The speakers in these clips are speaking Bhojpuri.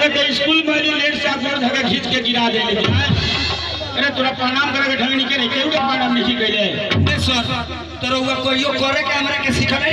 एक स्कूल में ली लेट से गोड़ धके खींच के गिरा दे ले अरे तोरा प्रणाम करे के ढंग नहीं करे केहू के प्रणाम नहीं कइले ए सर तो रउआ कहियो करे के हमरा के सिखले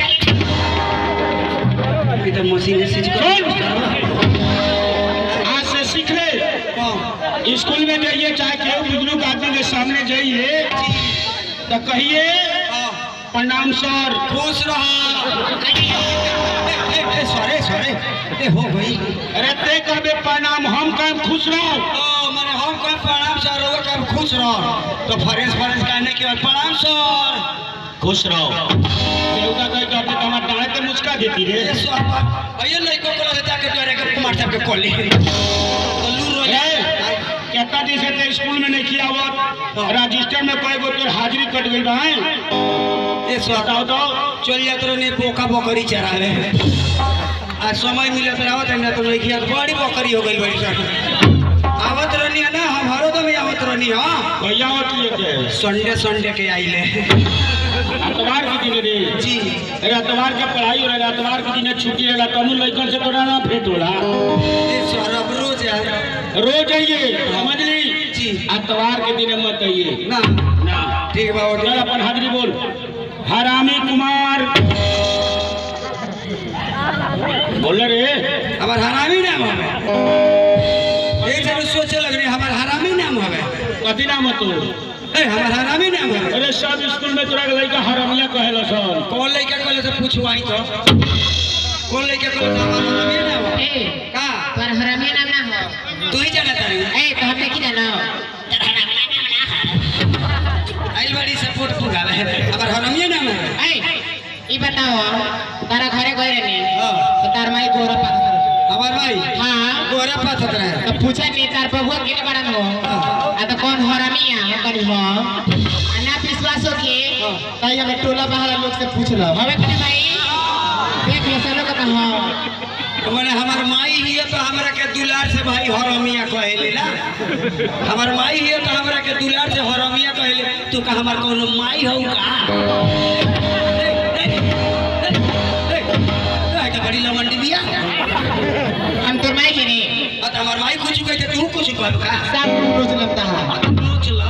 ई त मशीन से सीख सुन आज से सीख ले हां स्कूल में जाइए चाहे केहू बुजुर्ग आदमी के सामने जाइए तो कहिए प्रणाम सर खुश रहा ए ए सरे सरे ए हो भाई अरे ते कहबे प्रणाम हम कहें खुश रहो ओ माने हम कहे प्रणाम सर रउआ कहे खुश रह तो फरेस फरेस कहने के बाद प्रणाम सर खुश रहो केहू का कहे कहते तो हमारे डांडे पे मुस्का देती रे ए सर आइए लइको को लगे जाके तोरे के कुमार साहब के कॉली लू रो ए, कितना दिन से ते स्कूल में नहीं किया हुआ रजिस्टर में कई गो तोर हाजिरी कट गई बा हैं? ए सर बताओ तो चल जात रहे पोका बकरी चरावे आज समय मिलत आवत है ना तो नहीं किया बड़ी बकरी हो गई बड़ी सर आवत रहनी है ना हम हरो दम आवत रहनी हां भैया होती है के संडे संडे के आइले अतवार के दिन रे जी अरे अतवार के पढ़ाई हो रहा अतवार के दिन छुट्टी रहेला तनु लइकन से तोरा ना भेंट होला ए सर अब रोज आए रोज आइए समझ ली जी अतवार के दिन मत आइए ना ना ठीक बा चल ओके अपन हाजिरी बोल हरामी कुमार बोल रे हमार हरामी नाम हवे एक जब सोचे लगने हमार हरामी नाम हवे कथी नाम है तू ए हमार हरामी नाम हवे अरे सब स्कूल में तोरा के लइका हरामिया कहेला सन कौन लइका कहले से पूछवाई तो कौन लइका कहले से हमार हरामी नाम हवे ए का तोर हरामिया नाम ना हो तू ही जाना तारी ए तो हम नहीं जानो आइल बाड़ी सपोर्ट पुगावे हमार हरामी नाम हवे ए ई बताओ तारा घरे गए रहने हां तो तार माई गोरा पास कर हमार भाई हां गोरा पाथत रहे तो पूछे नहीं तार बबुआ के बड़न हो आ तो कौन हरामिया कनी हो आ ना विश्वास हो के तो ये में टोला बहला लोग से पूछ लो हवे कने भाई देख ले सब लोग का हां मैंने हमार माई हिय तो हमरा के दुलार से भाई हरमिया कहेले ना हमार माई हिय तो हमरा के दुलार से हरमिया कहेले तू का हमार कोनो माई हौ का का बड़ी लमंडी बिया हम तोर माई के रे आ तो हमार माई कुछ कहते तू कुछ कहब का सब रोज लगता है चला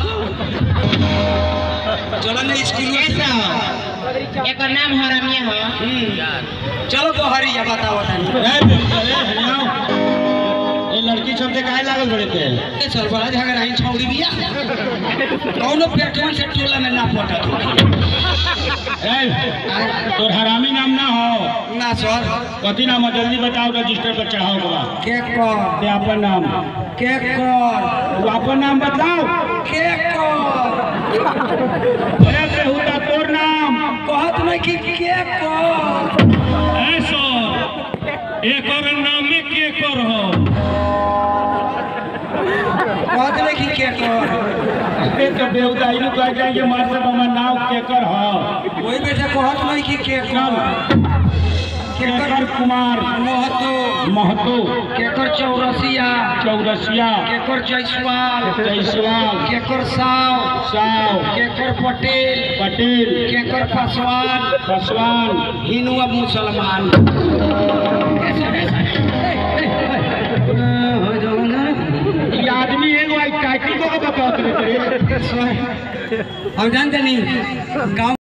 चला ना स्कूल में ऐसा एकर नाम हरामिया हो चलो बहरिया बताओ तनी ए बेटा, ए, हनियाओ। ए लड़की सब से काहे लागल बड़े थे ए चल बड़ा झगड़ा ही छौड़ी बिया कौनो पेटवन से टोला में ना पटत ए तोर हरामी नाम ना हो ना सर कथी नाम है जल्दी बताओ रजिस्टर पर चढ़ाओ के बाद के कर ते अपन नाम के कर तू अपन नाम बताओ के कर अरे बेहुदा तोर नाम कहत नहीं कि के कर ऐसो एकर नाम के कर हो कहत नहीं कि के कर ए तो बेहुदा इनु कह जाएंगे मार सब हमार नाम के कर हो वही बेटा कहत नहीं कि के चल कर केकर कुमार महतो महतो केकर चौरसिया चौरसिया केकर जयसवाल जयसवाल केकर साव साव केकर पटेल पटेल केकर पासवान पासवान हिंदू अब मुसलमान ये आदमी एगो आई टाइटिल को बताओ रे हम जानते नहीं गाँव